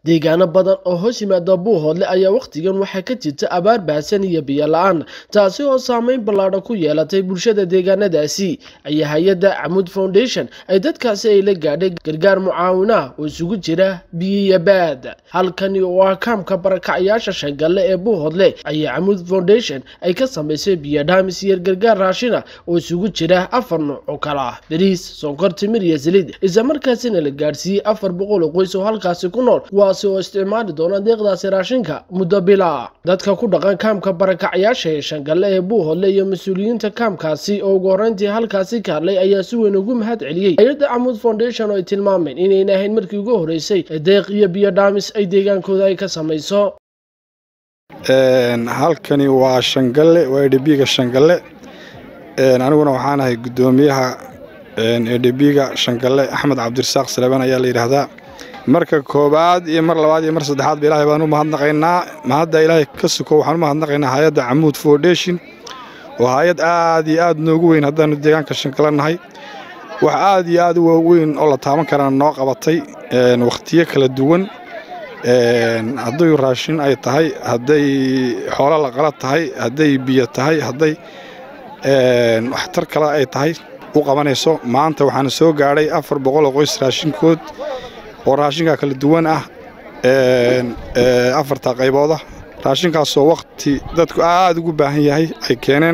deegaano badan oo hoos yimaada buuhoodle ayaa wakhtigan waxaa ka jirta abaar baahsan iyo biyo la-aan taasi oo saameyn ballaadhan ku yeelatay bulshada deegaanadaasi ayaa hay-adda camud foundation ay dadkaasi ay la gaadhay gargaar mucaawinah oo isugu jira biyo iyo baad halkani oo ah kaamka barakacayaasha shangalle ee buuhoodle ayaa camud foundation ay ka samaysay biyo dhaamis iyo gargaar raashina oo isugu jira afar nooc oo kale ah bariis sonkor timir iyo saliid islamarkaasina la gaadhsiiyey afar boqol oo qoys oo halkaasi ku nool kuwaasi oo isticmaali doona deeqdaasi raashinka muddo bila dadka ku dhaqan kaamka barakacayaasha ee shangalle ee buuhoodle iyo mas-uuliyiinta kaamkaasi oo ugu horreyntii halkaasi ka hadlay ayaa si weyn ugu mahad celiyey hay-adda camud foundation oo ay tilmaameen inayna ahayn markii ugu horreysay ee deeq iyo biyo dhaamis ay deegaankooda ay ka samayso halkani waa shangalle waa edhebiga shangalle aniguna waxaan ahay guddoomiyaha edhebiga shangalle axmed cabdirasaaq salebaan ayaa la yidhaahdaa marka koobaad iyo mar labaad iyo mar saddexaadba ilaahay baan u mahadnaqaynaa mahadda ilaahay ka suko waxaan u mahadnaqaynaa hay-adda camuud foundation oo hay-ad aad iyo aad noogu weyn haddaanu deegaanka shangalle nahay wax aad iyo aad u waaweyn oo la taaban karana noo qabatay wakhtiyo kala duwan hadday raashin ay tahay hadday xoolo la qala tahay hadday biyo tahay hadday waxtar kale ay tahay u qabanayso maanta waxaana soo gaadhay afar boqol oo qoys raashinkood oo raashinkaa kala duwan ah afarta qaybooda raashinkaasoo wakhti dadku aad ugu baahan yahay ay keeneen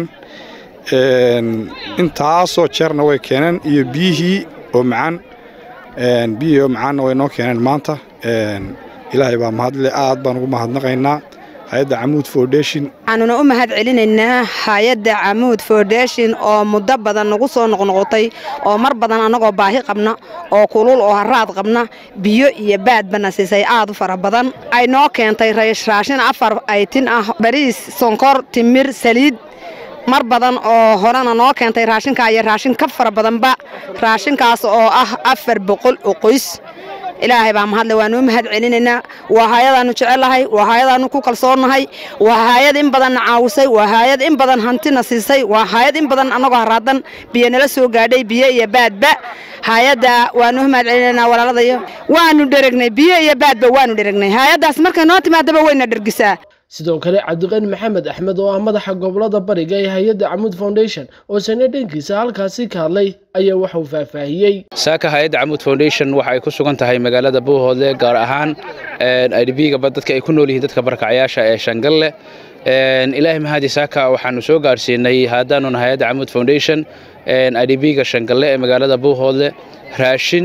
intaasoo jeerna way keeneen iyo biyihii oo macaan biyihii oo macaanna way noo keeneen maanta ilaahay baa mahadle aad baan ugu mahadnaqaynaa hay-adda camuud foundation waxaanuna u mahad celinaynaa hay-adda camuud foundation oo muddo badan nagu soo noqnoqotay oo mar badan annagoo baahi qabna oo kulul oo haraad qabna biyo iyo baadbana siisay aad u fara badan ay noo keentay raashin afar aytin ah bariis sonkor timir saliid mar badan oo horena noo keentay raashinkaa iyo raashin ka fara badanba raashinkaas oo ah afar boqol oo qoys ilaahay baa mahadle waanuu mahad celinaynaa waa hay-adaannu jecellahay waa hay-adaannu ku kalsoonnahay waa hay-ad in badanna caawisay waa hay-ad in badan hantina siisay waa hay-ad in badan annagoo haraadan biyo nala soo gaadhay biyo iyo baadba hay-adda waanuu mahad celinaynaa walaaladayo waanu dheregnay biyo iyo baadba waanu dheregnay hay-addaas markay noo timaadaba wayna dhergisaa sidoo kale cabdiqani maxamed axmed oo ah madaxa gobolada bariga ee hay-adda camud foundation oo sane dhankiisa halkaasi ka hadlay ayaa waxauu faahfaahiyey saaka hay-adda camud foundation waxa ay ku sugan tahay magaalada buuhoodle gaar ahaan idbgaba dadka ay ku nool yihiin dadka barakacayaasha ee shangalle ilaahay mahadi saaka waxaanu soo gaarsiinay haddaanuna hay-adda camud foundation idbga shangalle ee magaalada buuhoodle raashin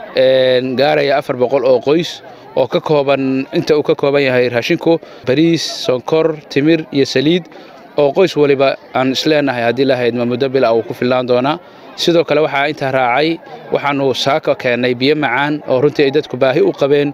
gaaraya afar boqol oo qoys oo ka kooban inta uu ka kooban yahay raashinku bariis sonkor timir iyo saliid oo qoys waliba aan isleenahay haddii lahaydma muddo bila uu ku fillaan doonaa sidoo kale waxaa intaa raacay waxaanu saaka keennay biyo macaan oo runtii ay dadku baahi u qabeen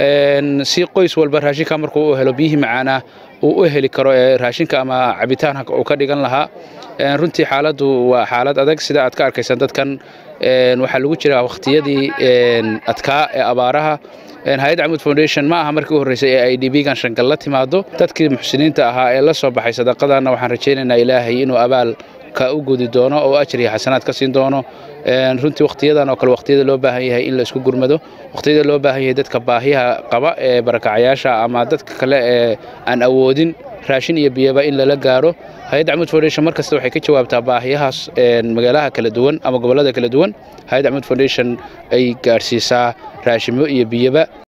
si qoys walba raashinka markuu u helo biyihii macaanah uu u heli karo ee raashinka ama cabitaanka uu ka dhigan lahaa runtii xaaladdu waa xaalad adag sida aad ka arkaysaan dadkan waxaa lagu jiraa wakhtiyadii adkaa ee abaaraha hay-adda camud foundation ma aha markii u horreysay ee ay dhibigan shangal la timaado dadkii muxsiniinta ahaa ee la soo baxay sadaqadanna waxaan rajaynaynaa ilaahay inuu abaal ka u gudi doono oo ajir iyo xasanaad ka siin doono runtii wakhtiyadan oo kale wakhtiyada loo baahan yahay in la isku gurmado wakhtiyada loo baahan yahay dadka baahiyaha qaba ee barakacayaasha ama dadka kale ee aan awoodin raashin iyo biyaba in lala gaaro hay-adda camud foundation mar kasta waxay ka jawaabtaa baahiyahaas magaalaha kala duwan ama gobollada kala duwan hay-adda camud foundation ay gaadhsiisaa raashimo iyo biyaba